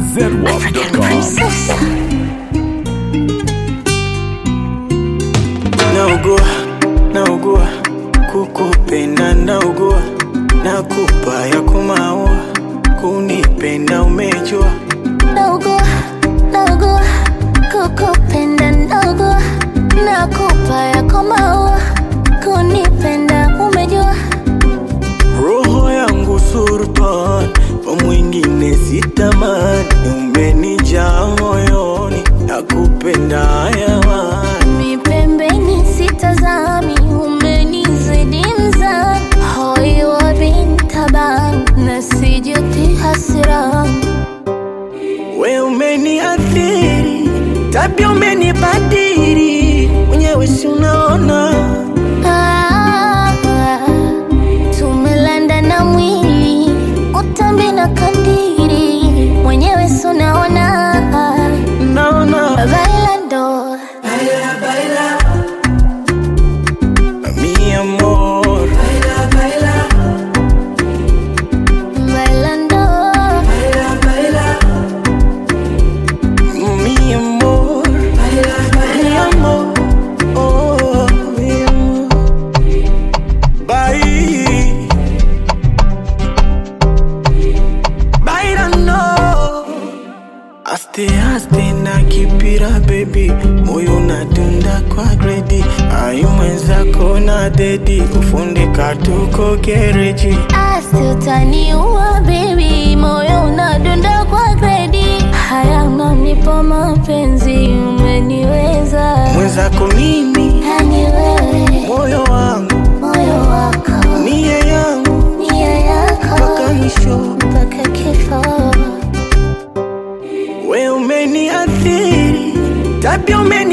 Naugua, naugua, kukupenda naugua, nakupa ya kumaua, kunipenda umejua, Naugua, naugua, kukupenda naugua, nakupa yako maua, kunipenda umejua. roho yangu sultan, kwa mwingine sitamani, umenijaa moyoni, nakupenda hayawani. Mi pembeni sitazami, umenizidi mzani, hoi wa bintaban, na sijuti hasirani. We umeniathiri, tabia umenibadili, mwenyewe si unaona Ah, tumelanda na mwili utambi na kandiri mwenyewe sunaona naona bailando mi amor bailando mi amor mi amor oh mi amor bye bailando Aste aste na kipira baby, moyo unadunda kwa gredi, ayu mwenzako na dedi, kufundika tuko gereji. asi utaniua baby moyo unadunda kwa gredi haya unanipa mapenzi umeniweza Mwenzako mimi, yani wewe moyo wangu, moyo wako nia yangu, nia yako mpaka mwisho. mpaka kifo We umeniathiri, tabia umeni